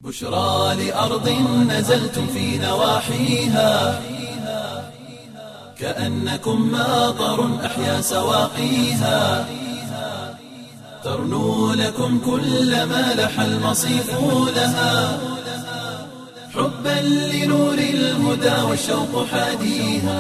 بشرى لأرض نزلتم في نواحيها كأنكم ماطر أحيا سواقيها ترنو لكم كل ما لح المصيف لها حبا لنور الهدى والشوق حاديها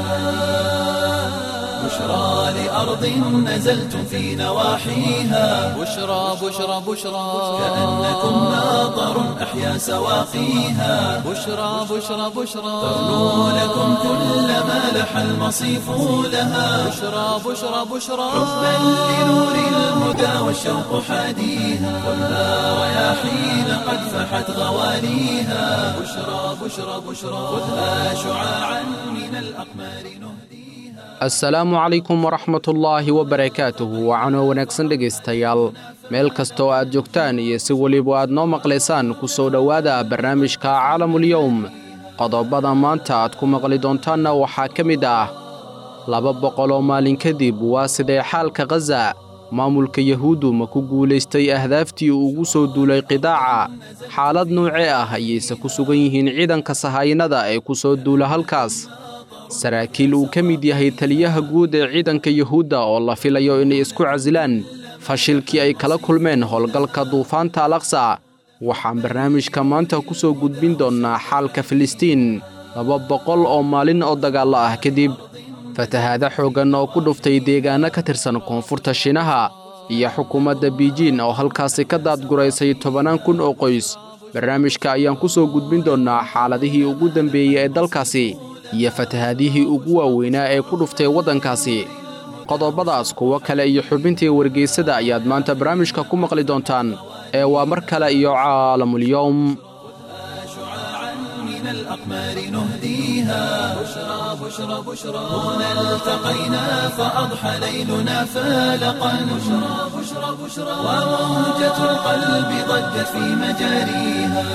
بشرى لأرض نزلتم في نواحيها بشرى بشرى بشرى كأنكم ماطر أحيا سواقيها بشرى بشرى بشرى ترنو لكم كل ما لح المصيف لها بشرى بشرى بشرى حبا لنور الهدى والشوق حاديها والنار رياحين قد فحت غواليها بشرى بشرى بشرى خذها شعاعا من الأقمار نهديها assalaamu calaykum waraxmatullaahi wabarakaatuhu wacanoo wanaagsan dhegaystayaal meel kastoo aad joogtaan iyo si weliba aad noo maqlaysaan ku soo dhowaada barnaamijka caalamulyowm qodobada maanta aad ku maqli doontaanna waxaa ka mid ah laba boqol oo maalin kadib waa sidee xaalka khaza maamulka yahuuddu ma ku guulaystay ahdaaftii uu ugu soo duulay qidaaca xaalad nuucee ah ayayse ku sugan yihiin ciidanka sahaayinada ee ku soo duula halkaas saraakiil uu ka mid yahay taliyaha guud ee ciidanka yuhuudda oo la filayo inay isku casilaan fashilkii ay kala kulmeen howlgalka duufaanta alaqsa waxaan barnaamijka maanta ku soo gudbin doonnaa xaalka filistiin laba boqol oo maalin oo dagaallo ah kadib fatahaada xooggan oo ku dhuftay deegaanno ka tirsan koonfurta shiinaha iyo xukuumadda biijiin oo halkaasi ka daadguraysay tobannaan kun oo qoys barnaamijka ayaan ku soo gudbin doonnaa xaaladihii ugu dambeeyey ee dalkaasi iyo fatahaadihii ugu waaweynaa ee ku dhuftay waddankaasi qodobadaas kuwo kale iyo xubintii wargeysada ayaad maanta barnaamijka ku maqli doontaan ee waa mar kale iyo caalamulyowm شعاعا من الأقمار نهديها بشرى بشرى بشرى هنا التقينا فأضحى ليلنا فالقا بشرى بشرى بشرى وموجة القلب ضجت في مجاريها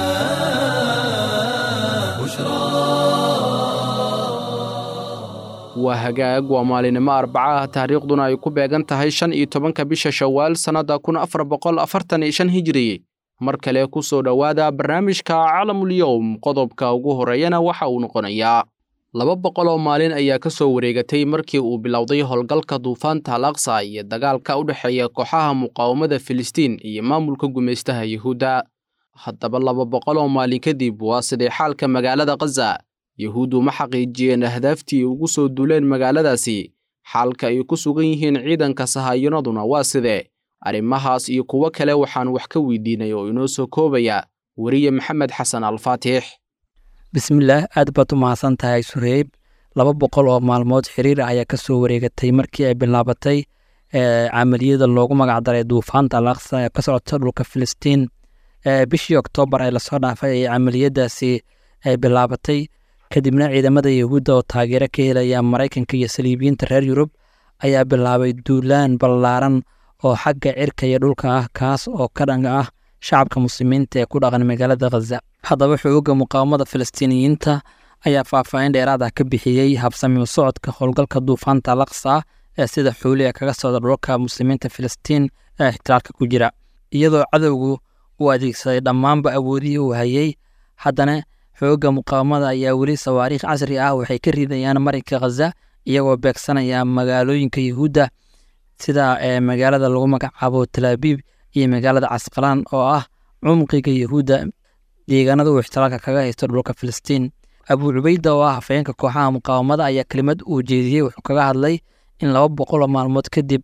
waa hagaag waa maalinimo arbaca ah taariikhduna ay ku beegan tahay shan iyo tobanka bisha shawaal sannadda kun afar boqol afartan iyo shan hijiri mar kale ku soo dhowaada barnaamijka calamulyowm qodobka ugu horreeyana waxa uu noqonayaa laba boqol oo maalin ayaa ka soo wareegatay markii uu bilowday howlgalka duufaanta al aqsa iyo dagaalka u dhexeeya kooxaha muqaawamada filistiin iyo maamulka gumaystaha yuhuudda haddaba laba boqol oo maalin kadib waa sidee xaalka magaalada khaza yuhuuddu ma xaqiijiyeen ahdaaftii ugu soo duuleen magaaladaasi xaalka ay ku sugan yihiin ciidanka sahaayinaduna waa sidee arrimahaas iyo kuwo kale waxaan wax ka weydiinay oo inoo soo koobaya weriye maxamed xasan alfaatix bismillaah aad baad u mahadsan tahay sureyb laba boqol oo maalmood xiriir ah ayaa ka soo wareegatay markii ay bilaabatay camaliyada loogu magacdaray duufaanta al aqsa ee ka socota dhulka filistiin bishii oktoobar ee lasoo dhaafay ee camaliyadaasi ay bilaabatay kadibna ciidamada yahuudda oo taageero ka helaya maraykanka iyo saliibiyiinta reer yurub ayaa bilaabay duulaan ballaaran oo xagga cirka iyo dhulka ah kaas oo ka dhan ah shacabka muslimiinta ee ku dhaqan magaalada khaza haddaba xoogga muqaawamada falastiiniyiinta ayaa faahfaahin dheeraad ah ka bixiyey habsami socodka howlgalka duufaanta alaqsa ee sida xuuliga kaga socda dhulka muslimiinta filistiin ee ixtiraalka ku jira iyadoo cadowgu uu adeegsaday dhammaanba awoodihii uu hayey haddana xoogga muqaawamada ayaa weli sawaariikh casri ah waxay ka ridayaan marinka khaza iyagoo beegsanaya magaalooyinka yuhuudda sida magaalada lagu magacaabo talaabiib iyo magaalada casqalaan oo ah cumqiga yuhuudda deegaanada uu ixtiraalka kaga haysto dhulka filistiin abuu cubayda oo ah hafeenka kooxaha muqaawamada ayaa kelimad uu jeediyey wuxuu kaga hadlay in laba boqol oo maalmood kadib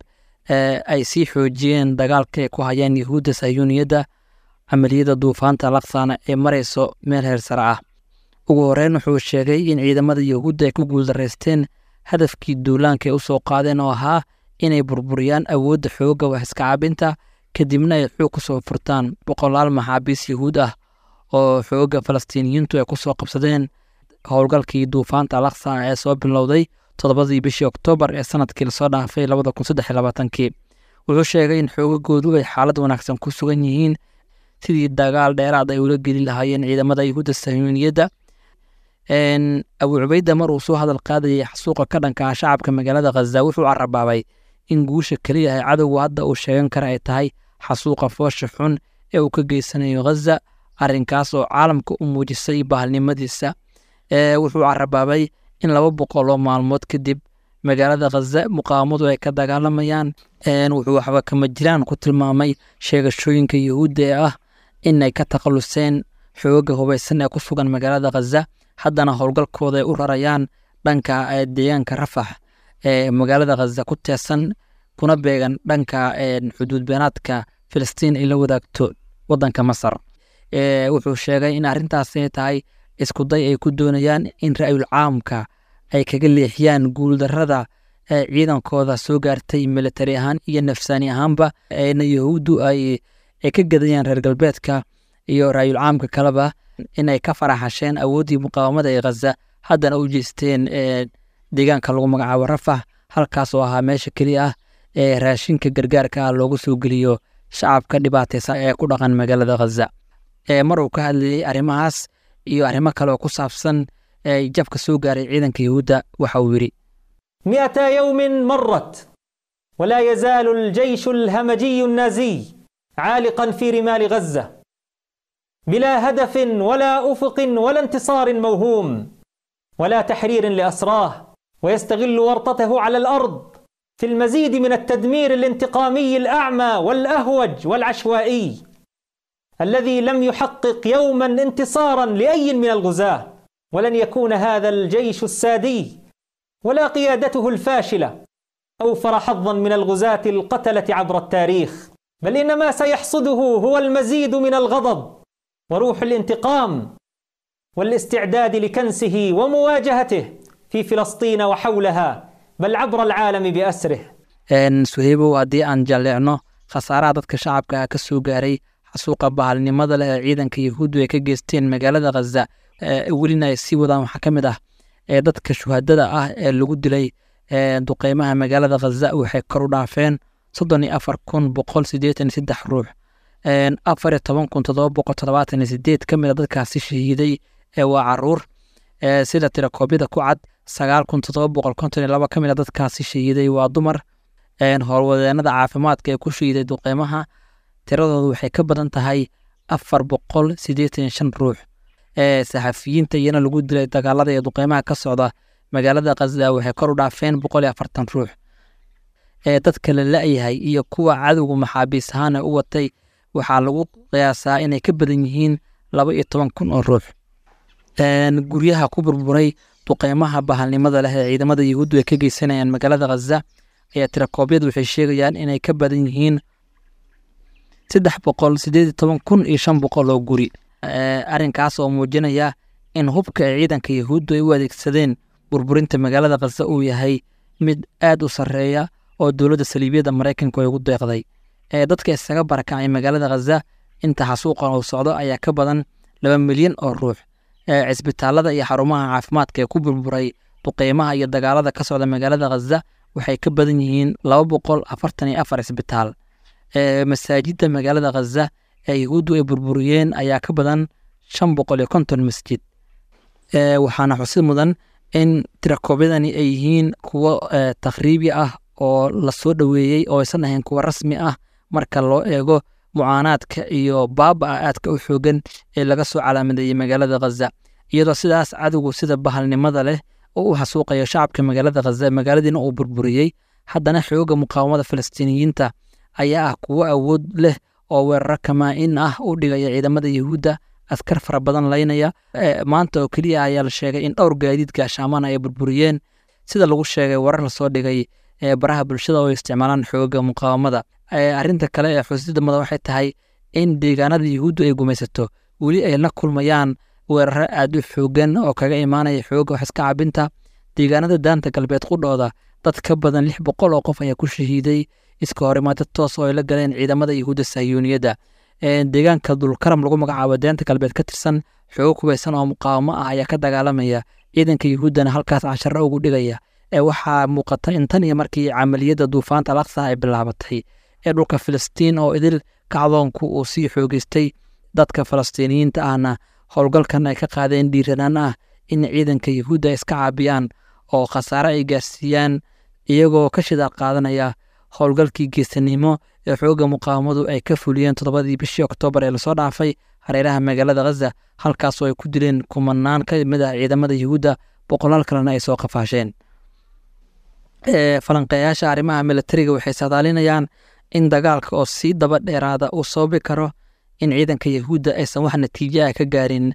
ay sii xoojiyeen dagaalka ay ku hayaan yuhuudda sayuuniyadda camaliyada duufaanta alaqsana ee marayso meel heer sare ah ugu horeyn wuxuu sheegay in ciidamada yuhuudda ay ku guuldaraysteen hadafkii duulaanka ay u soo qaadeen oo ahaa inay burburiyaan awoodda xoogga wax iska cabinta kadibna ay xoog ku soo furtaan boqolaal maxaabiis yuhuud ah oo xoogga falastiiniyiintu ay ku soo qabsadeen howlgalkii duufaanta alaqsa ee soo bilowday toddobadii bishii oktoobar ee sanadkii lasoo dhaafay labada kun saddex iyo labaatankii wuxuu sheegay in xoogagoodu ay xaalad wanaagsan ku sugan yihiin sidii dagaal dheeraad ay ula geli lahaayeen ciidamada yuhuudda sayuuniyadda abuu cubayda mar uu soo hadal qaadayay xasuuqa ka dhanka ah shacabka magaalada khaza wuxuu carabaabay in guusha keliya ee cadowgu hadda uu sheegan kara ay tahay xasuuqa foosha xun ee uu ka geysanayo khaza arrinkaas oo caalamka u muujisay bahalnimadiisa wuxuu carabaabay in laba boqol oo maalmood kadib magaalada khaza muqaawamadu ay ka dagaalamayaan wuxuu waxba kama jiraan ku tilmaamay sheegashooyinka yuhuudda ee ah inay ka takhaluseen xooga hubaysan ee ku sugan magaalada khaza haddana howlgalkooda ay u rarayaan dhanka deegaanka rafax ee magaalada khaza ku teesan kuna beegan dhanka xuduud beenaadka filistiin ay la wadaagto wadanka masar wuxuu sheegay in arrintaasi tahay iskuday ay ku doonayaan in ra'yul caamka ay kaga leexiyaan guuldarrada ciidankooda soo gaartay militari ahaan iyo nafsaani ahaanba na yahuuddu ay ka gadayaan reer galbeedka iyo ra'yul caamka kaleba inay ka faraxasheen awooddii muqaawamada ee khaza haddana u jeesteen deegaanka lagu magacaabo rafax halkaas oo ahaa meesha keliya ah ee raashinka gargaarka ah loogu soo geliyo shacabka dhibaataysan ee ku dhaqan magaalada khaza mar uu ka hadlayey arrimahaas iyo arrimo kale oo ku saabsan jabka soo gaaray ciidanka yahuudda waxa uu yidhi مئة يوم مرت ولا يزال الجيش الهمجي النازي عالقا في رمال غزة بلا هدف ولا أفق ولا انتصار موهوم ولا تحرير لأسراه ويستغل ورطته على الأرض في المزيد من التدمير الانتقامي الأعمى والأهوج والعشوائي الذي لم يحقق يوما انتصارا لأي من الغزاة ولن يكون هذا الجيش السادي ولا قيادته الفاشلة أوفر حظا من الغزاة القتلة عبر التاريخ بل إن ما سيحصده هو المزيد من الغضب وروح الانتقام والاستعداد لكنسه ومواجهته في فلسطين وحولها بل عبر العالم بأسره suheybow haddii aan jalleecno khasaaraha dadka shacabka ka soo gaaray xasuuqa bahalnimada leh ee ciidanka yahuuddu ay ka geysteen magaalada khaza welina ay sii wadaan waxaa ka mid ah ee dadka shuhadada ah ee lagu dilay duqeymaha magaalada khaza waxay kor u dhaafeen soddon iyo afar kun boqol siddeetan iyo saddex ruux afar iyo toban kun toddoba boqol toddobaatan iyo sideed ka mid a dadkaasi shahiiday ee waa caruur sida tirakoobyada ku cad sagaal kun toddoba boqol konton iyo laba ka mid a dadkaasi shahiiday waa dumar howlwadeenada caafimaadka ee ku shahiiday duqeymaha tiradoodu waxay ka badan tahay afar boqol siddeetan iyo shan ruux saxafiyiinta iyana lagu dilay dagaalada iyo duqeymaha ka socda magaalada khaza waxay kor u dhaafeen boqol iyo afartan ruux dadka la la-yahay iyo kuwa cadowga maxaabiis ahaana u watay waxaa lagu qiyaasaa inay ka badan yihiin laba iyo toban kun oo ruux guryaha ku burburay duqeymaha bahalnimada leh ee ciidamada yahuuddu ay ka geysanayaan magaalada khaza ayaa tirakoobyadu waxay sheegayaan inay ka badan yihiin saddex boqol sideed iyo toban kun iyo shan boqol oo guri arrinkaas oo muujinaya in hubka ee ciidanka yahuuddu ay u adeegsadeen burburinta magaalada khaza uu yahay mid aad u sarreeya oo dowladda saliibiyadda maraykanku ay ugu deeqday dadka isaga barakacay magaalada khaza inta xasuuqan uu socdo ayaa ka badan laba milyan oo ruux cisbitaalada iyo xarumaha caafimaadka ee ku burburay duqeymaha iyo dagaalada ka socda magaalada khaza waxay ka badan yihiin laba boqol afartan iyo afar cisbitaal masaajidda magaalada khaza ee yahuuddu ay burburiyeen ayaa ka badan shan boqol iyo konton masjid waxaana xusid mudan in tirakoobyadani ay yihiin kuwo takhriibi ah oo lasoo dhoweeyey oo aysan ahayn kuwo rasmi ah marka loo eego mucaanaadka iyo baaba-a aadka u xoogan ee laga soo calaamadeeyey magaalada khaza iyadoo sidaas cadowgu sida bahalnimada leh oo u xasuuqayo shacabka magaalada khaza magaaladiina uu burburiyey haddana xooga muqaawamada falastiiniyiinta ayaa ah kuwo awood leh oo weeraro kamaa-in ah u dhigaya ciidamada yahuudda askar fara badan laynaya maanta oo keliya ayaa la sheegay in dhowr gaadiid gaashaamana ay burburiyeen sida lagu sheegay warar lasoo dhigay baraha bulshada oo isticmaalaan xooga muqaawamada arrinta kale ee xusidda mudan waxay tahay in deegaanada yahuuddu ay gumaysato weli ay la kulmayaan weeraro aad u xoogan oo kaga imaanaya xooga wax iska cabinta deegaanada daanta galbeed qudhooda dad ka badan lix boqol oo qof ayaa ku shahiiday iska horimaado toos oo ay la galeen ciidamada yahuudda sahyuuniyadda deegaanka dulkaram lagu magacaabo deenta galbeed ka tirsan xoogo kubaysan oo muqaawamo ah ayaa ka dagaalamaya ciidanka yahuuddana halkaas casharo ugu dhigaya ee waxaa muuqata in tan iyo markii camaliyadda duufaanta alaqsa ay bilaabatay ee dhulka filistiin oo idil kacdoonku uu sii xoogeystay dadka falastiiniyiinta ahna howlgalkan ay ka qaadeen dhiiranaan ah in ciidanka yahuudda iska caabiyaan oo khasaare ay gaarsiiyaan iyagoo ka shidaal qaadanaya howlgalkii geesanimo ee xoogga muqaawamadu ay ka fuliyeen toddobadii bishii oktoobar ee lasoo dhaafay hareeraha magaalada khaza halkaasoo ay ku dileen kumanaan ka mid ah ciidamada yuhuudda boqolaal kalena ay soo qafaasheen falanqeeyaasha arrimaha militariga waxay saadaalinayaan in dagaalka oo sii daba dheeraada uu sababi karo in ciidanka yahuudda aysan wax natiijo ah ka gaarin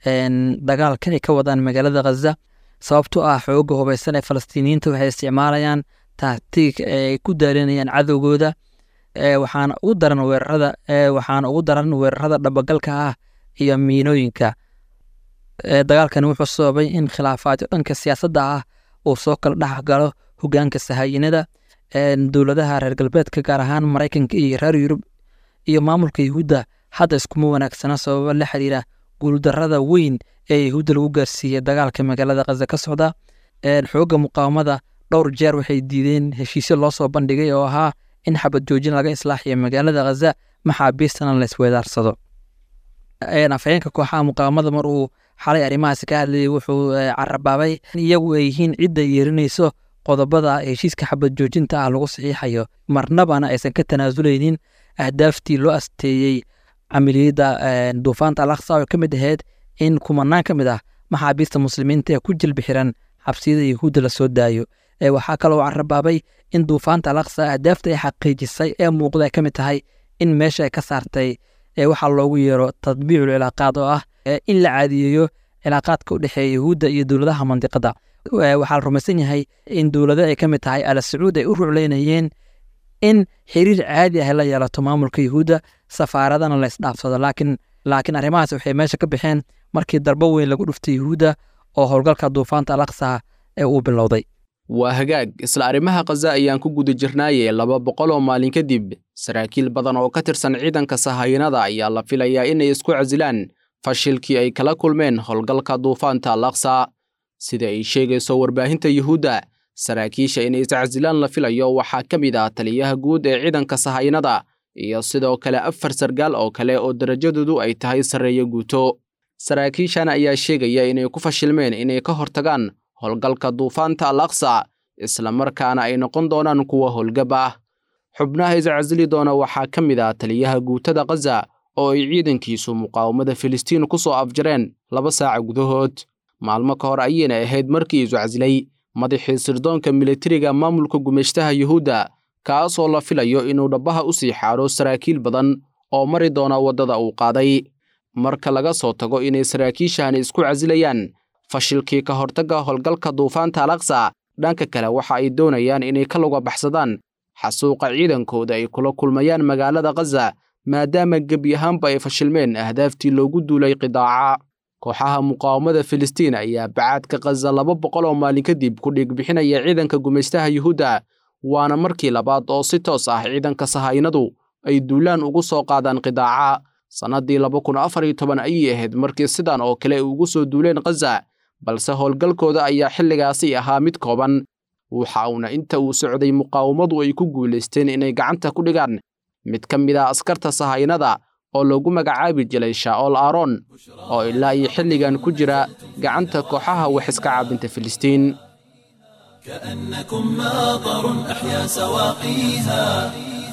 dagaalka ay ka wadaan magaalada khaza sababtoo ah xoogga hubaysan ee falastiiniyiinta waxay isticmaalayaan taatiig ay ku daalinayaan cadowgooda waxaana ugu daran weerarada waxaana ugu daran weerarada dhabagalka ah iyo miinooyinka dagaalkani wuxuu sababay in khilaafaadyo dhanka siyaasadda ah uu soo kala dhex galo hogaanka sahayinada dowladaha reer galbeedka gaar ahaan maraykanka iyo reer yurub iyo maamulka yahuudda hadda iskuma wanaagsana sababo la xiriira guuldarada weyn ee yahuudda lagu gaarsiiyey dagaalka magaalada khaza ka socda xoogga muqaawamada dhowr jeer waxay diideen heshiisyo loo soo bandhigay oo ahaa in xabad joojin laga islaaxiyo magaalada khaza maxaabiistana la isweedaarsado afhayeenka kooxaha muqaawamada mar uu xalay arrimahaasi ka hadlayay wuxuu carabaabay in iyagu ay yihiin cidda yeerinayso qodobada heshiiska xabad joojinta ah lagu saxiixayo marnabana aysan ka tanaasuleynin ahdaaftii loo asteeyey camaliyadda duufaanta alaksa oo ka mid ahayd in kumanaan ka mid ah maxaabiista muslimiinta ee ku jilbi xiran xabsiyada yahuudda lasoo daayo waxaa kaloo carabaabay in duufaanta alaksa ahdaafta ay xaqiijisay ee muuqda ay ka mid tahay in meesha ay ka saartay waxaa loogu yeero tadbiicul cilaaqaad oo ah in la caadiyeeyo cilaaqaadka u dhexeeya yahuudda iyo dowladaha mandiqada waxaa la rumaysan yahay in dowlado ay ka mid tahay ala sacuud ay u rucleynayeen in xiriir caadi ah la yeelato maamulka yahuudda safaaradana la isdhaafsado laakiin laakiin arrimahaas waxay meesha ka baxeen markii darbo weyn lagu dhuftay yahuudda oo howlgalka duufaanta alaksa ee uu bilowday waa hagaag isla arrimaha khaza ayaan ku guda jirnaaye laba boqol oo maalin kadib saraakiil badan oo ka tirsan ciidanka sahayanada ayaa la filayaa inay isku casilaan fashilkii ay kala kulmeen howlgalka duufaanta alaksa sida ay sheegayso warbaahinta yuhuudda saraakiisha inay iscasilaan la filayo waxaa ka mid ah taliyaha guud ee ciidanka sahayanada iyo sidoo kale afar sargaal oo kale oo darajadoodu ay tahay sarreeyo guuto saraakiishan ayaa sheegaya inay ku fashilmeen inay ka hortagaan howlgalka duufaanta al aksa islamarkaana ay noqon doonaan kuwa howlgab ah xubnaha iscasili doona waxaa ka mid ah taliyaha guutada khaza oo ay ciidankiisu muqaawamada filistiin ku soo afjareen laba saaca gudahood maalmo ka hor ayayna ahayd markii isu casilay madaxii sirdoonka militariga maamulka gumeyshtaha yuhuudda kaas oo la filayo inuu dhabbaha u sii xaadho saraakiil badan oo mari doona waddada uu qaaday marka laga soo tago inay saraakiishahani isku casilayaan fashilkii ka hortagga howlgalka duufaanta alaksa dhanka kale waxa ay doonayaan inay ka luga baxsadaan xasuuqa ciidankooda ay kula kulmayaan magaalada khaza maadaama gebi ahaanba ay fashilmeen ahdaaftii loogu duulay qidaaca kooxaha muqaawamada filistiin ayaa bacaadka khaza laba boqol oo maalin kadib ku dhiigbixinaya ciidanka gumaystaha yuhuudda waana markii labaad oo si toos ah ciidanka sahaynadu ay duulaan ugu soo qaadaan qidaaca sannaddii laba kun afar iyo toban ayay ahayd markii sidan oo kale ay ugu soo duuleen khaza balse howlgalkooda ayaa xilligaasi ahaa mid kooban waxa uuna inta uu socday muqaawamadu ay ku guulaysteen inay gacanta ku dhigaan mid ka mid ah askarta sahaynada oo lagu magacaabi jiray shaa'ool aaron oo ilaa iyo xilligan ku jira gacanta kooxaha wax iska caabinta filistiin كأنكم ماطر أحيا سواقيها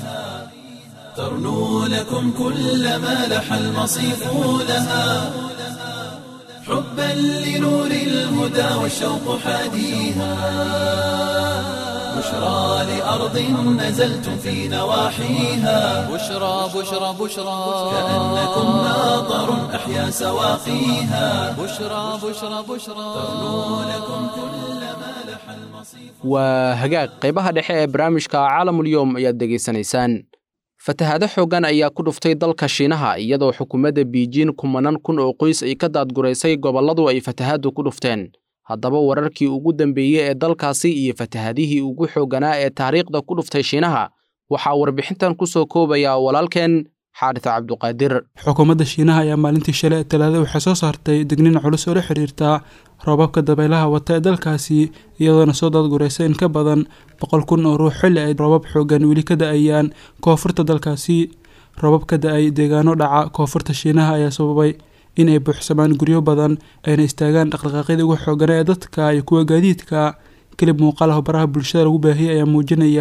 ترنو لكم كل ما لح المصيف لها حبا لنور الهدى والشوق حاديها بشرى لأرض نزلتم في نواحيها بشرى بشرى بشرى كأنكم ماطر أحيا سواقيها بشرى بشرى بشرى لكم كل ما لح المصيف waa hagaag qaybaha dhexe ee barnaamijka caalamulyoom ayaad degaysanaysaan fatahaado xooggan ayaa ku dhuftay dalka shiinaha iyadoo xukuumadda biijiin kumanan kun oo qoys ay ka daadguraysay gobolladu ay fatahaaddu ku dhufteen haddaba wararkii ugu dambeeyey ee dalkaasi iyo fatahaadihii ugu xoogganaa ee taariikhda ku dhuftay shiinaha waxaa warbixintan ku soo koobaya walaalkeen xaarita cabduqaadir xukuumadda shiinaha ayaa maalintii shalay ee talaada waxay soo saartay digniin culus oo la xiriirta roobabka dabaylaha wata ee dalkaasi iyadoona soo daadguraysa in ka badan boqol kun oo ruux xilli ay roobab xoogan weli ka da-ayaan koonfurta dalkaasi roobab ka da-ay deegaano dhaca koonfurta shiinaha ayaa sababay in ay buuxsamaan guryo badan ayna istaagaan dhaqdhaqaaqyada ugu xoogana ee dadka iyo kuwa gaadiidka kelib muuqaalaha baraha bulshada lagu baahiyay ayaa muujinaya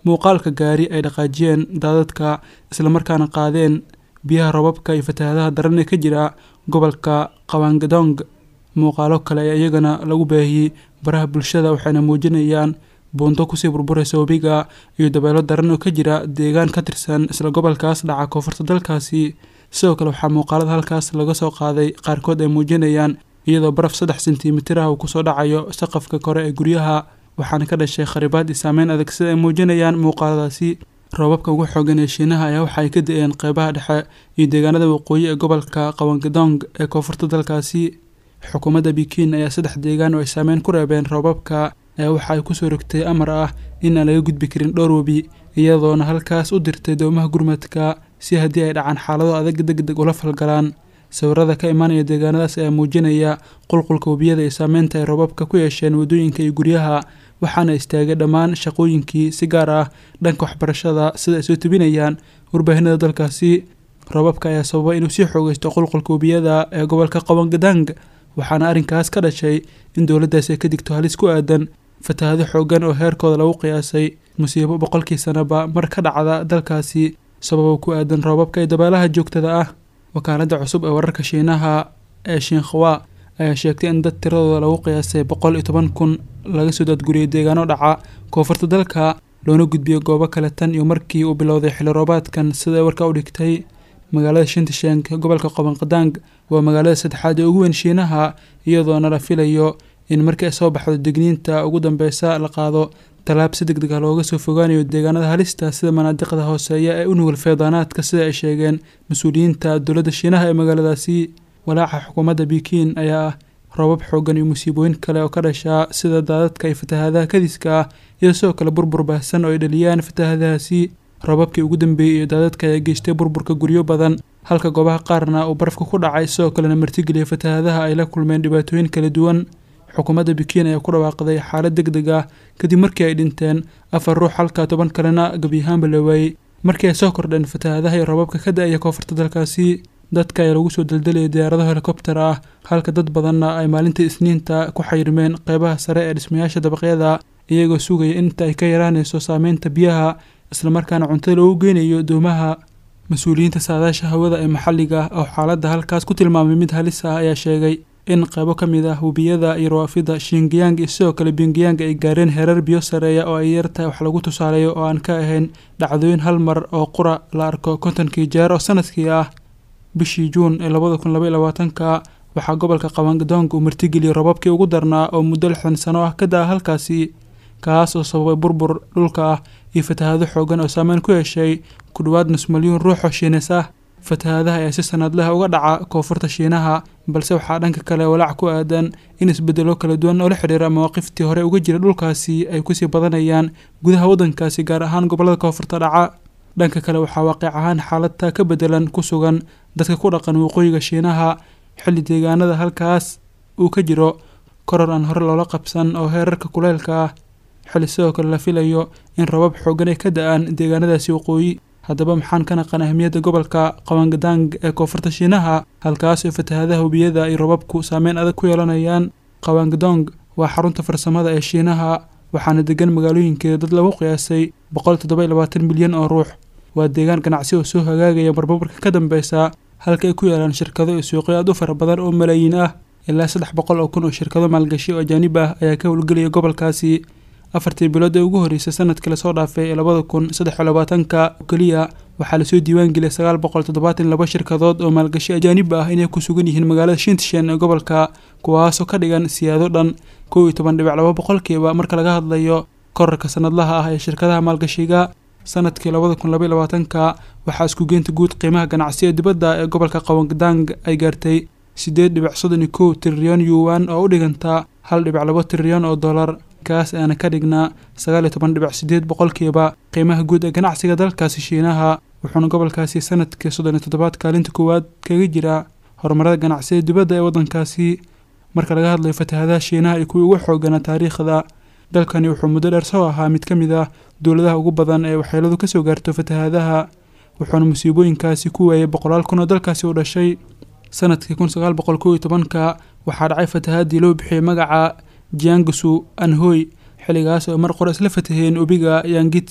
muuqaalka gaari ay dhaqaajiyeen daadadka islamarkaana qaadeen biyaha robabka iyo fatahaadaha daran ee ka jira gobolka qabangadong muuqaalo kale ayaa iyagana lagu baahiyey baraha bulshada waxayna muujinayaan buundo kusii burburaysa webiga iyo dabeelo daran oo ka jira deegaan ka tirsan isla gobolkaas dhaca koonfurta dalkaasi sidoo kale waxaa muuqaalada halkaas laga soo qaaday qaarkood ay muujinayaan iyadoo baraf saddex sentimitir ah uu kusoo dhacayo saqafka kore ee guryaha waxaana ka dhashay kharibaad iyo saameyn adag sida ay muujinayaan muuqaaladaasi roobabka ugu xoogan ee shiinaha ayaa waxa ay ka da-een qeybaha dhexe iyo deegaanada waqooyi ee gobolka qabangadong ee koonfurta dalkaasi xukuumadda bikiin ayaa saddex deegaan oo ay saameyn ku reebeen roobabka ayaa waxa ay kusoo rogtay amar ah in aan laga gudbi karin dhowr webi iyadoona halkaas u dirtay doomaha gurmadka si haddii ay dhacaan xaalado adag deg deg ula falgalaan sawirada ka imaanaya deegaanadaas ayaa muujinaya qulqulka webiyada iyo saameynta ay roobabka ku yeesheen waddooyinka iyo guryaha waxaana istaagay dhammaan shaqooyinkii si gaar ah dhanka waxbarashada sida ay soo tebinayaan warbaahinada dalkaasi roobabka ayaa sababa inuu sii xoogeysto qulqulka webiyada ee gobolka qabangadang waxaana arrinkaas ka dhashay in dowladdaasi ay ka digto halis ku aadan fatahaado xoogan oo heerkooda lagu qiyaasay musiibo boqolkii sanaba mar ka dhacda dalkaasi sababo ku aadan roobabka iyo dabeelaha joogtada ah wakaaladda cusub ee wararka shiinaha ee shiinkhawa ayaa sheegtay in dad tiradooda lagu qiyaasay boqol iyo toban kun laga soo daadguriyay deegaano dhaca koonfurta dalka loona gudbiyo goobo kale tan iyo markii uu bilowday xilli roobaadkan sida ay warka u dhigtay magaalada shintishenk gobolka qobanqadang waa magaalada saddexaad ee ugu weyn shiinaha iyadoona la filayo in markii ay soo baxdo digniinta ugu dambeysa la qaado tallaab si deg deg ah looga soo fogaanayo deegaanada halista sida manaadiqda hooseeya ee u nugul feedaanaadka sida ay sheegeen mas-uuliyiinta dowladda shiinaha ee magaaladaasi walaaca xukuumadda bikiin ayaa ah roobab xoogan iyo musiibooyin kale oo ka dhashaa sida daadadka iyo fatahaadaha kadiska ah iyo sidoo kale burbur baahsan oo ay dhaliyaan fatahaadahaasi roobabkii ugu dambeeyey iyo daadadka ayaa geystay burburka guryo badan halka goobaha qaarna uu barafka ku dhacay sidoo kalena martigeliyay fatahaadaha ay la kulmeen dhibaatooyin kala duwan xukuumadda bikiin ayaa ku dhawaaqday xaalad deg deg ah kadib markii ay dhinteen afar ruux halka toban kalena gebiyahaanba la waayey markii ay soo kordheen fatahaadaha iyo roobabka ka da-aya koonfurta dalkaasi dadka ayaa lagu soo daldalayay diyaarado helikobter ah halka dad badanna ay maalintii isniinta ku xayirmeen qeybaha sare ee dhismayaasha dabaqyada iyagoo sugaya inta ay ka yaraanayso saameynta biyaha islamarkaana cuntada loogu geynayo doomaha mas-uuliyiinta saadaasha hawada ee maxalliga ah oo xaaladda halkaas ku tilmaamay mid halis ah ayaa sheegay in qaybo ka mid ah webiyada iyo rawaafida shingiyang iyo sidoo kale bingiyang ay gaareen heerar biyo sareeya oo ay yartahay wax lagu tusaaleeyo oo aan ka ahayn dhacdooyin hal mar oo qura la arko kontonkii jeer oo sanadkii ah bishii juun ee labada kun laba iyo labaatanka waxaa gobolka qabangadong uu martigeliyey robabkii ugu darnaa oo muddo lixdan sano ah ka da-a halkaasi kaas oo sababay burbur dhulka ah iyo fatahaado xoogan oo saameyn ku yeeshay ku dhowaad nus milyuun ruux oo shiineys ah fatahaadaha ayaa si sanadleh uga dhaca koonfurta shiinaha balse waxaa dhanka kale walaac ku aadan in isbedelo kala duwan oo la xidhiira mawaaqiftii hore uga jira dhulkaasi ay kusii badanayaan gudaha waddankaasi gaar ahaan gobollada koonfurta dhaca dhanka kale waxaa waaqic ahaan xaaladta ka bedelan ku sugan dadka ku dhaqan waqooyiga shiinaha xilli deegaanada halkaas uu ka jiro koror aan hore loola qabsan oo heerarka kuleylka ah xilli sidoo kale la filayo in robab xoogan ay ka da-aan deegaanadaasi waqooyi haddaba maxaan ka naqan ahmiyadda gobolka qabangadang ee koonfurta shiinaha halkaas oo fatahaadaha webiyada iyo robabku saameyn adag ku yeelanayaan qabangadong waa xarunta farsamada ee shiinaha waxaana degan magaalooyinkeeda dad lagu qiyaasay boqol toddoba iyo labaatan milyan oo ruux waa deegaan ganacsi oo soo hagaagaya marbabarka ka dambeysa halka ay ku yaalaan shirkado iyo suuqyo aad u fara badan oo malaayiin ah ilaa saddex boqol oo kun oo shirkado maalgashi oo ajaanib ah ayaa ka howlgelaya gobolkaasi afartii bilood ee ugu horreysay sanadkii lasoo dhaafay ee labada kun saddex iyo labaatanka keliya waxaa lasoo diiwaangeliyay sagaal boqol toddobaatan laba shirkadood oo maalgashi ajaanib ah inay ku sugan yihiin magaalada shintishen ee gobolka kuwaasoo ka dhigan siyaado dhan kow iyo toban dhibic laba boqolkiiba marka laga hadlayo korarka sanadlaha ah ee shirkadaha maalgashiga sanadkii labada kun laba iyo labaatanka waxaa isku geynta guud qiimaha ganacsi ee dibadda ee gobolka qabangadang ay gaartay siddeed dhibic soddon iyo kow trilyan yuwan oo u dhiganta hal dhibic labo trilyan oo dollar kaas aana ka dhignaa sagaal iyo toban dhibic sideed boqolkiiba qiimaha guud ee ganacsiga dalkaasi shiinaha wuxuuna gobolkaasi sanadkii soddon iyo toddobaad kaalinta koowaad kaga jiraa horumarada ganacsiga dibadda ee waddankaasi marka laga hadlayo fatahaadaha shiinaha iyo kuwii ugu xooganaa taariikhda dalkani wuxuu muddo dheer soo ahaa mid ka mid ah dowladaha ugu badan ee waxyeeladu ka soo gaarto fatahaadaha wuxuuna musiibooyinkaasi ku waayay boqolaal kun oo dalkaasi u dhashay sanadkii kun sagaal boqol kow iyo tobanka waxaa dhacay fatahaadii loo bixiyey magaca jiangasu anhoy xilligaas oo mar qore isla fataheen webiga yangitsi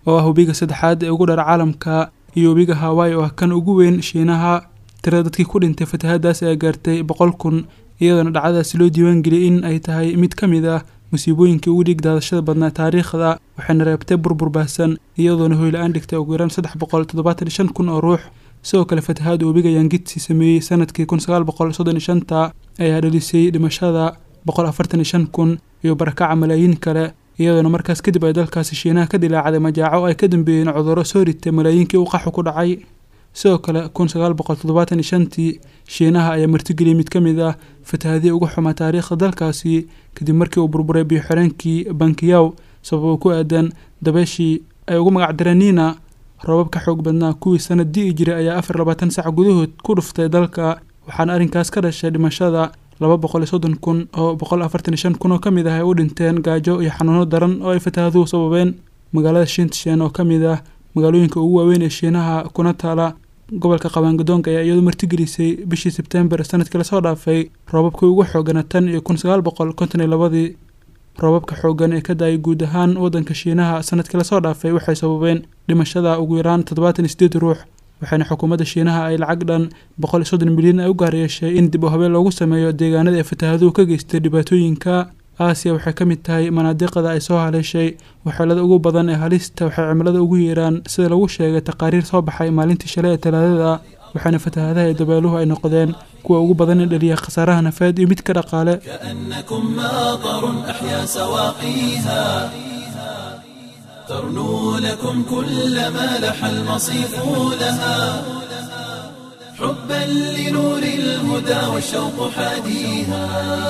oo ah webiga saddexaad ee ugu dhara caalamka iyo webiga hawaii oo ah kan ugu weyn shiinaha tirada dadkii ku dhintay fatahaadaas ayaa gaartay boqol kun iyadoona dhacdadaasi loo diiwaangeliyay in ay tahay mid ka mid ah musiibooyinkii ugu dhiig daadashada badnaa taariikhda waxayna reebtay burbur baahsan iyadoona hoyla-aan dhigtay ugu yaraan saddex boqol toddobaatan iyo shan kun oo ruux sidoo kale fatahaada webiga yangitsi sameeyey sanadkii kun sagaal boqol soddon iyo shanta ayaa dhalisay dhimashada boqol afartan iyo shan kun iyo barakaca malaayiin kale iyadoona markaas kadib ay dalkaasi shiinaha ka dilaacday majaaco ay ka dambeeyeen cudurro soo ritay malaayiinkii u qaxu ku dhacay sidoo kale kun sagaal boqol toddobaatan iyo shantii shiinaha ayaa martigeliyay mid ka mid ah fatahaadii ugu xumaa taariikhda dalkaasi kadib markii uu burburay biyo-xireenkii bankiyaw sababoo ku aadan dabeeshii ay ugu magacdareen niina roobab ka xoog badnaa kuwii sanad di'i jiray ayaa afar labaatan sac gudahood ku dhuftay dalka waxaana arrinkaas ka dhashay dhimashada laba boqol iyo soddon kun oo boqol afartan iyo shan kun oo ka mid ah ay u dhinteen gaajo iyo xanuuno daran oo ay fatahaaduhu sababeen magaalada shintshen oo ka mid ah magaalooyinka ugu waaweyn ee shiinaha kuna taala gobolka qabaangadoonka ayaa iyadu martigelisay bishii sebtembar sanadkii lasoo dhaafay roobabkii ugu xoogana tan iyo kun sagaal boqol konton iyo labadii roobabka xooggan ee ka da-ay guud ahaan waddanka shiinaha sanadkii lasoo dhaafay waxay sababeen dhimashada ugu yaraan toddobaatan iyo sideed ruux waxaana xukuumadda shiinaha ay lacag dhan boqol iyo soddon milyan ay u gaar yeeshay in dib u habeen loogu sameeyo deegaanada ee fatahaaduhu ka geystay dhibaatooyinka aasiya waxay ka mid tahay manaadiqada ay soo haleeshay waxeelada ugu badan ee halista waxay cimilada ugu yeeraan sida lagu sheegay taqaariir soo baxay maalintii shalay ee talaadada waxaana fatahaadaha ee dabeeluhu ay noqdeen kuwa ugu badan ee dhaliya khasaaraha nafeed iyo mid ka dhaqaale كأنكم ماطر أحيا سواقيها ترنو لكم كل ما لح المصيف لها حبا لنور الهدى والشوق حاديها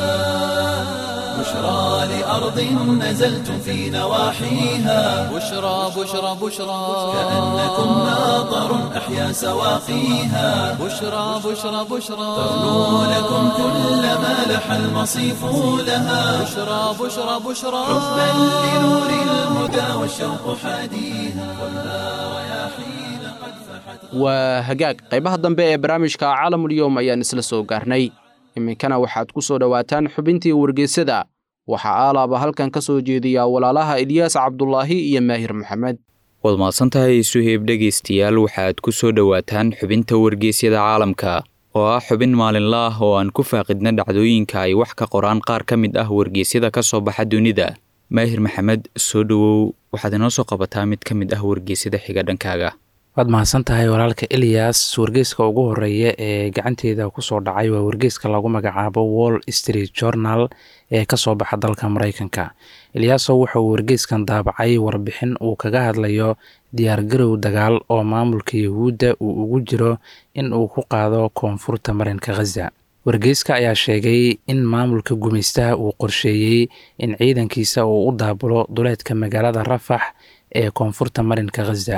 بشرى لأرض نزلتم في نواحيها بشرى بشرى بشرى كأنكم ماطر أحيا سواقيها بشرى بشرى بشرى ترنو لكم كل ما لح المصيف لها بشرى بشرى بشرى حبا لنور الهدى والشوق حاديها خذها رياحين قد فحت waa hagaag qaybaha dambe ee barnaamijka caalamulyoom ayaan isla soo gaarnay iminkana waxaad ku soo dhowaataan xubintii wargeysada waxaa aalaaba halkan ka soo jeediya walaalaha ilyaas cabdulaahi iyo maahir maxamed waad mahadsantahay suheeb dhegaystayaal waxaad ku soo dhowaataan xubinta wargeysyada caalamka oo ah xubin maalinla ah oo aan ku faaqidna dhacdooyinka ay wax ka qoraan qaar ka mid ah wargeysyada ka soo baxa dunida maahir maxamed soo dhowow waxaad inoo soo qabataa mid ka mid ah wargeysyada xiga dhankaaga waad mahadsan tahay walaalka eliyas wargeyska ugu horeeya ee gacanteeda kusoo dhacay waa wargeyska lagu magacaabo wall street journal ee kasoo baxa dalka mareykanka eliyaaso wuxuu wargeyskan daabacay warbixin uu kaga hadlayo diyaargarow dagaal oo maamulka yahuudda uu ugu jiro in uu ku qaado koonfurta marinka khaza wargeyska ayaa sheegay in maamulka gumaystaha uu qorsheeyey in ciidankiisa uu u daabulo duleedka magaalada rafax ee koonfurta marinka khaza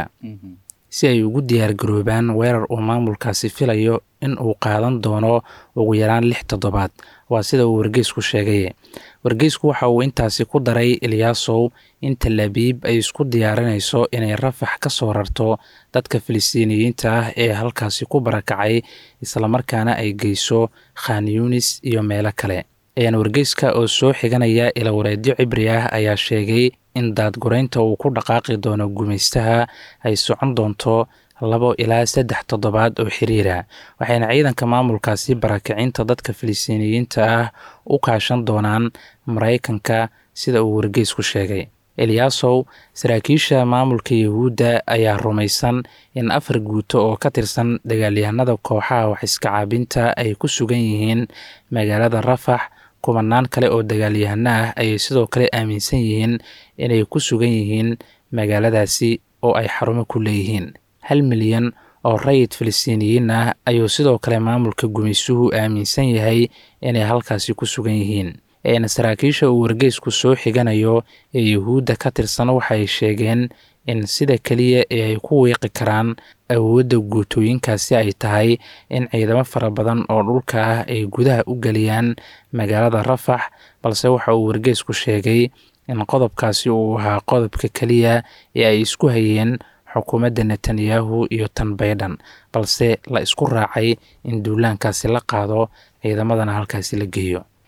si ay ugu diyaargaroobaan weerar uu maamulkaasi filayo in uu qaadan doono ugu yaraan lix toddobaad waa sida uu wargeysku sheegay wargeysku waxa uu intaasi ku daray ilyaasow in talaabiib ay isku diyaarinayso inay rafax ka soo rarto dadka filistiiniyiinta ah ee halkaasi ku barakacay islamarkaana ay geyso khan yunis iyo meelo kale ayaan wargeyska oo soo xiganaya ilawareedyo cibri ah ayaa sheegay in daadgureynta uu ku dhaqaaqi doono gumaystaha ay socon doonto labo ilaa saddex toddobaad oo xiriira waxayna ciidanka maamulkaasi barakicinta dadka filistiiniyiinta ah u kaashan doonaan maraykanka sida uu wargeysku sheegay eliyaasow saraakiisha maamulka yahuudda ayaa rumaysan in afar guuto oo ka tirsan dagaalyahanada kooxaha waxiska caabinta ay ku sugan yihiin magaalada rafax kubanaan kale oo dagaalyahano ah ayay sidoo kale aaminsan yihiin inay ku sugan yihiin magaaladaasi oo ay xarumo ku leeyihiin hal milyan oo rayid filistiiniyiin ah ayuu sidoo kale maamulka gumaysuhu aaminsan yahay inay halkaasi ku sugan yihiin eena saraakiisha uu wargeysku soo xiganayo ee yahuudda ka tirsan waxay sheegeen in sida keliya ee ay ku wiiqi karaan awoodda guutooyinkaasi ay tahay in ciidamo fara badan oo dhulka ah ay gudaha u geliyaan magaalada rafax balse waxa uu wargeysku sheegay in qodobkaasi uu ahaa qodobka keliya ee ay isku hayeen xukuumadda netanyahu iyo tan baydhan balse la isku raacay in duulaankaasi la qaado ciidamadana halkaasi la geeyo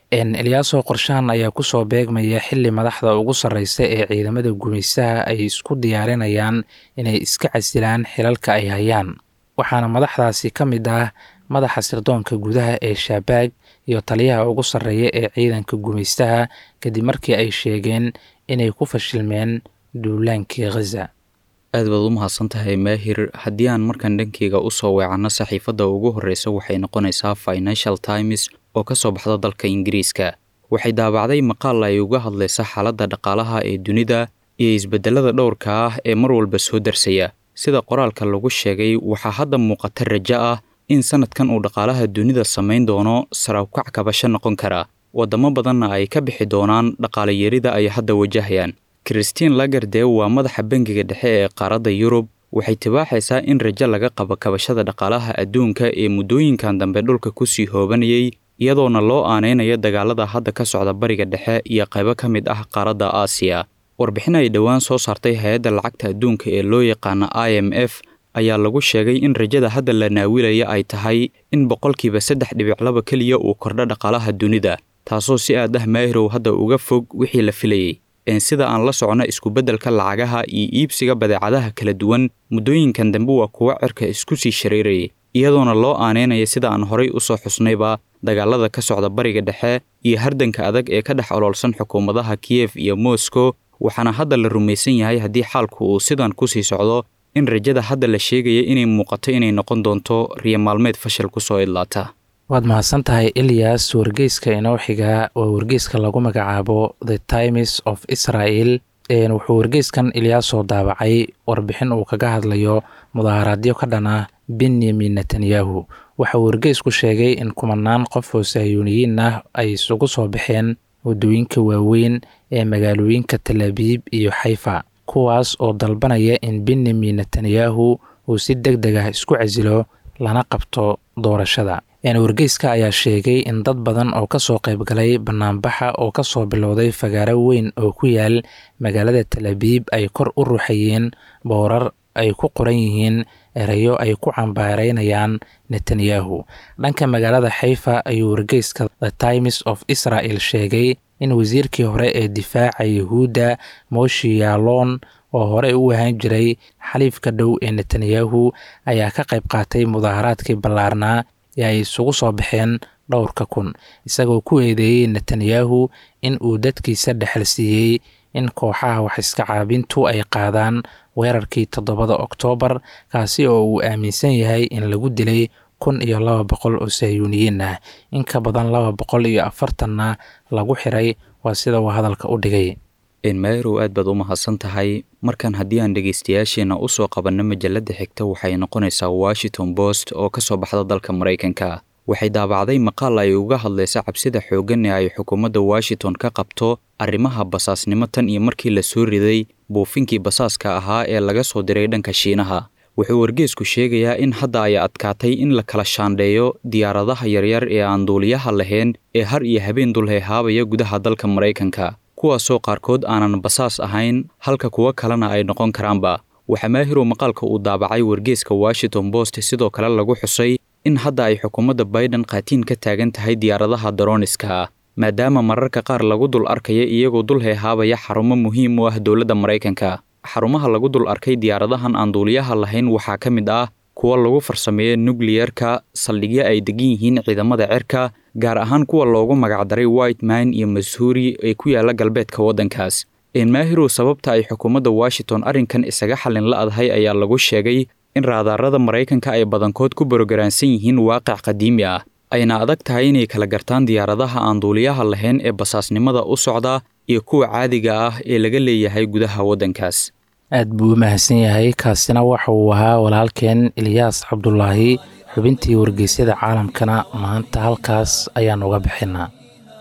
eliyaaso qorshahan ayaa kusoo beegmaya xili madaxda ugu sarreysa ee ciidamada gumaystaha ay isku diyaarinayaan inay iska casilaan xilalka ay hayaan waxaana madaxdaasi ka mid ah madaxa sirdoonka gudaha ee shaabaag iyo taliyaha ugu sarreeya ee ciidanka gumaystaha kadib markii ay sheegeen inay ku fashilmeen duulaankii khaza aad baad u mahadsan tahay maahir haddii aan markan dhankeyga usoo weecanno saxiifadda ugu horreysa waxay noqonaysaa financial times oo ka soo baxda dalka ingiriiska waxay daabacday maqaal ay uga hadlaysa xaaladda dhaqaalaha ee dunida iyo isbeddelada dhowrka ah ee mar walba soo darsaya sida qoraalka lagu sheegay waxaa hadda muuqata rajo ah in sanadkan uu dhaqaalaha dunida samayn doono sarawkac kabasho noqon kara waddamo badanna ay ka bixi doonaan dhaqaalayarida ay hadda wajahayaan christine lagarde waa madaxa bangiga dhexe ee qaaradda yurub waxay tibaaxaysaa in rajo laga qabo kabashada dhaqaalaha adduunka ee muddooyinkan dambe dhulka kusii hoobanayay iyadoona loo aanaynayo dagaalada hadda ka socda bariga dhexe iyo qaybo ka mid ah qaaradda aasiya warbixin ay dhowaan soo saartay hay-adda lacagta adduunka ee loo yaqaana i m f ayaa lagu sheegay in rajada hadda la naawilaya ay tahay in boqolkiiba saddex dhibic laba keliya uu kordho dhaqaalaha dunida taasoo si aad ah maahirow hadda uga fog wixii la filayey sida aan la socno iskubeddelka lacagaha iyo iibsiga badeecadaha kala duwan muddooyinkan dambe waa kuwo cirka isku sii shareerayay iyadoona loo aaneynaya sida aan horay u soo xusnayba dagaalada ka socda bariga dhexe iyo hardanka adag ee ka dhex oloolsan xukuumadaha kiyef iyo moscow waxaana hadda la rumaysan yahay haddii xaalku uu sidan kusii socdo in rajada hadda la sheegaya inay muuqato inay noqon doonto riyo maalmeed fashil kusoo idlaata waad mahadsan tahay ilyas wargeyska inoo xiga waa wargeyska lagu magacaabo the times of israel wuxuu wargeyskan ilyaasoo daabacay warbixin uu kaga hadlayo mudaaharaadyo ka dhan ah benyamin netanyahu waxauu wargeysku sheegay in kumanaan qof oo sahyuuniyiin ah ay isugu soo baxeen waddooyinka waaweyn ee magaalooyinka talabiib iyo xayfa kuwaas oo dalbanaya in benyamin netanyahu uu si deg deg ah isku casilo lana qabto doorashada wargeyska ayaa sheegay in dad badan oo kasoo qaybgalay banaanbaxa oo kasoo bilowday fagaaro weyn oo ku yaal magaalada talabiib ay kor u ruuxayeen boorar ay ku qoran yihiin erayo ay ku cambaareynayaan netanyahu dhanka magaalada xayfa ayuu wargeyska the times of israel sheegay in wasiirkii hore ee difaaca yahuudda moshi yaalon oo horey u ahaan jiray xaliifka dhow ee netanyahu ayaa ka qayb qaatay mudaaharaadkii ballaarnaa ee ay isugu soo baxeen dhowrka kun isagoo ku eedeeyey netanyahu in uu dadkiisa dhexal siiyey in kooxaha wax iska caabintu ay qaadaan weerarkii toddobada oktoobar kaasi oo uu aaminsan yahay in lagu dilay kun iyo laba boqol oo sahyuuniyiin ah in ka badan laba boqol iyo afartanna lagu xiray waa sida uu hadalka u dhigay enmairow aad baad u mahadsan tahay markan haddii aan dhegaystayaasheenna u soo qabanno majalladda xigta waxay noqonaysaa washington post oo ka soo baxda dalka maraykanka waxay daabacday maqaal ay uga hadlaysa cabsida xooggan ee ay xukuumadda washington ka qabto arrimaha basaasnimo tan iyo markii la soo riday buufinkii basaaska ahaa ee laga soo diray dhanka shiinaha wuxuu wargeesku sheegayaa in hadda ay adkaatay in la kala shaandheeyo diyaaradaha yaryar ee aan duuliyaha lahayn ee har iyo habeen dulheehaabaya gudaha dalka maraykanka kuwaasoo qaarkood aanan basaas ahayn halka kuwo kalena ay noqon karaanba waxaa maahirow maqaalka uu daabacay wargeeska washington post sidoo kale lagu xusay in hadda ay xukuumadda baiden qaatiin ka taagan tahay diyaaradaha daroniska ah maadaama mararka qaar lagu dul arkaya iyagoo dul heehaabaya xarumo muhiim u ah dowladda maraykanka xarumaha lagu dul arkay diyaaradahan aan duuliyaha lahayn waxaa ka mid ah kuwa lagu farsameeyo nukliyerka saldhigyo ay degan yihiin ciidamada cirka gaar ahaan kuwa loogu magacdaray white man iyo masuuri ee ku yaala galbeedka waddankaas enmaahirow sababta ay xukuumadda washington arrinkan isaga xallin la-adahay ayaa lagu sheegay in raadaarada maraykanka ay badankood ku borogaraansan yihiin waaqic qadiimi ah ayna adag tahay inay kala gartaan diyaaradaha aan duuliyaha lahayn ee basaasnimada u socda iyo kuwa caadiga ah ee laga leeyahay gudaha waddankaas aad buu u mahadsan yahay kaasina waxa uu ahaa walaalkeen ilyaas cabdulaahi xubintii wargeysyada caalamkana maanta halkaas ayaan uga bixinaa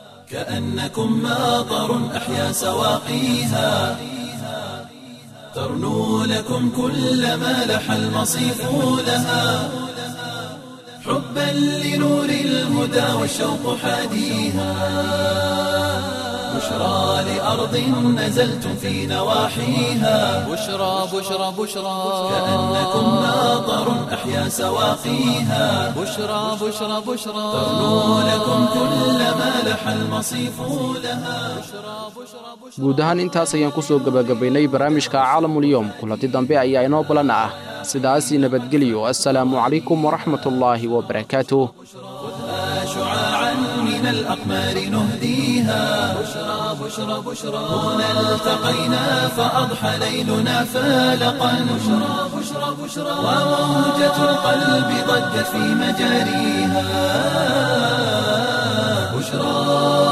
كأنكم ماطر أحيا سواقيها ترنو لكم كل ما لح المصيف لها حبا لنور الهدى والشوق حاديها بشرى لأرض نزلتم في نواحيها بشرى بشرى بشرى كأنكم ماطر أحيا سواقيها بشرى بشرى بشرى ترنو لكم كل ما لح المصيف لها guud ahaan intaas ayaan ku soo gebagabaynay barnaamijka caalamulyoom kulanti dambe ayaa inoo balan ah sidaasi nabadgelyo assalaamu calaykum waraxmatullaahi wabarakaatuh شعاعا من الأقمار نهديها بشرى بشرى بشرى هنا التقينا فأضحى ليلنا فالقا بشرى بشرى بشرى وموجة القلب ضجت في مجاريها بشرى